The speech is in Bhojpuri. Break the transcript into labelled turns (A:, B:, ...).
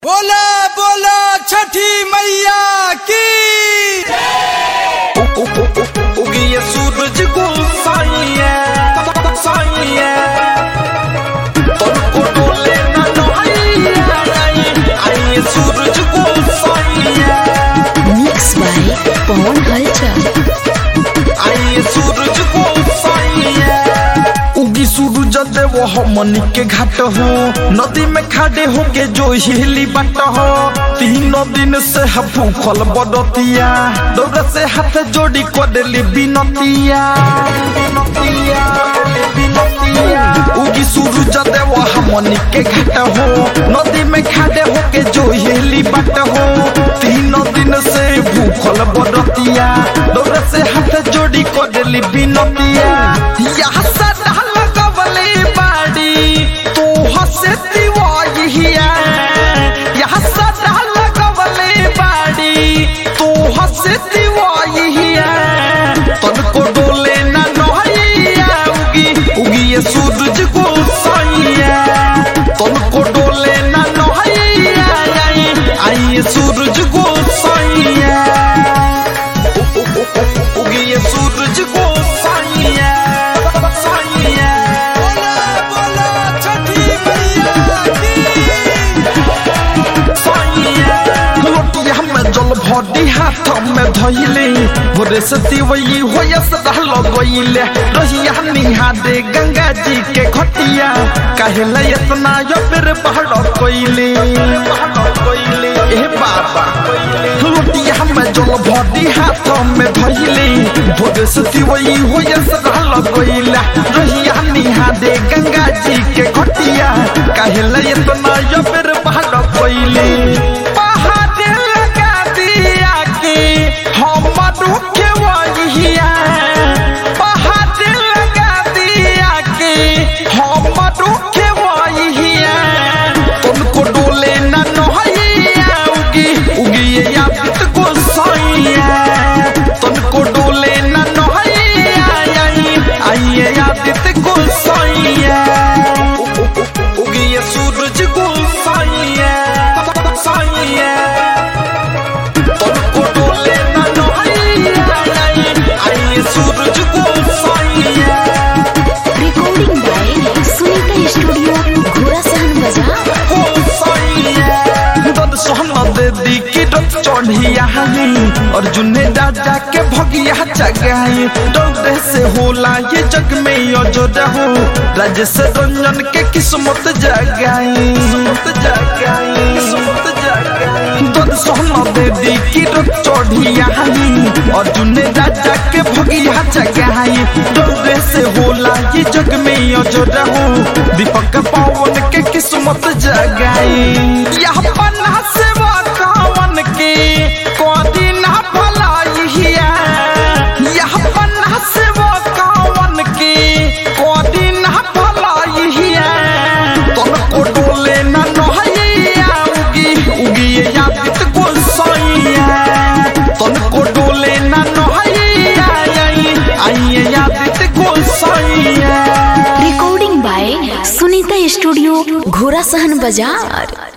A: बोला बोला छठी मैया की
B: उगिए सूरज को साइए साइए तुमको डोले ना नहाइए आइए सूरज को साइए
C: मिक्स बाय पवन हलचल
B: आइए सूरज को साइए उगी सूरज देव हमनी के घाट हो नदी में खाड़े हो के जो हिली बाट हो तीनों दिन से है भूखल बदतिया दौड़ से हाथ जोड़ी करेली बिनतिया बिनतिया बिनतिया उगी सूरज देव हमनी के घाट हो नदी में खाड़े हो के जो हिली बाट हो तीनों दिन से भूखल बदतिया दौड़ से हाथ जोड़ी करेली बिनतिया यहाँ सदा लगवले बाड़ी तू हसे दिवाइया यहाँ सदा लगवले बाड़ी तू हसे दिवाइया तनको डोले ना नहैया उगी उगी ये सूरज को साइया तनको डोले ना नहैया आई आई ये सूरज को साइया उगी ये सूरज को साइया साइया
A: बोला बोला छठी मैया की
B: लोटिया में जल भरी हाथ में धइले भोरे से तिवई होयस रहल गइले रहिया निहा दे गंगा जी के खटिया कहले इतना यबर पहाड़ कोइले पहाड़ कोइले ए बाबा लोटिया में जल भरी हाथ में धइले भोरे से तिवई होयस रहल गइले रहिया निहा दे गंगा जी के खटिया कहले इतना यबर पहाड़ कोइले पहाड़ लगा दिया कि हम रुके वहिया पहाड़ लगा दिया कि हम रुके वहिया तुमको डोले न नहैया उगी उगी ये याद को सैया तुमको डोले न नहैया आई आइए याद को सैया उगी ये सूरज को सैया सैया तुमको डोले न नहैया आई आइए सूरज को सैया
C: रिकॉर्डिंग बाय सुनीता स्टूडियो घोड़ा सहन बाजार
B: दे की रथ चढ़िया अर्जुन ने राजा के भगिया जगाई डरे से होला ये जग में अजोर हो राजेश रंजन के किस्मत जगाई किस्मत जगाई किस्मत जगाई दद सोहना देवी की रथ चढ़िया अर्जुन ने राजा के भगिया जगाई डरे से होला ये जग में अजोर हो दीपक पवन के किस्मत जगाई यह पन्ना से कावन के कोदी ना भलाई हिया यह पन्ना से कावन के कोदी ना भलाई हिया तुमको डोले ना नहैया उगी उगी ये यादित को सैया तुमको डोले ना नहैया आई आई ये यादित को सैया
C: रिकॉर्डिंग बाय सुनीता स्टूडियो घोड़ा सहन बाजार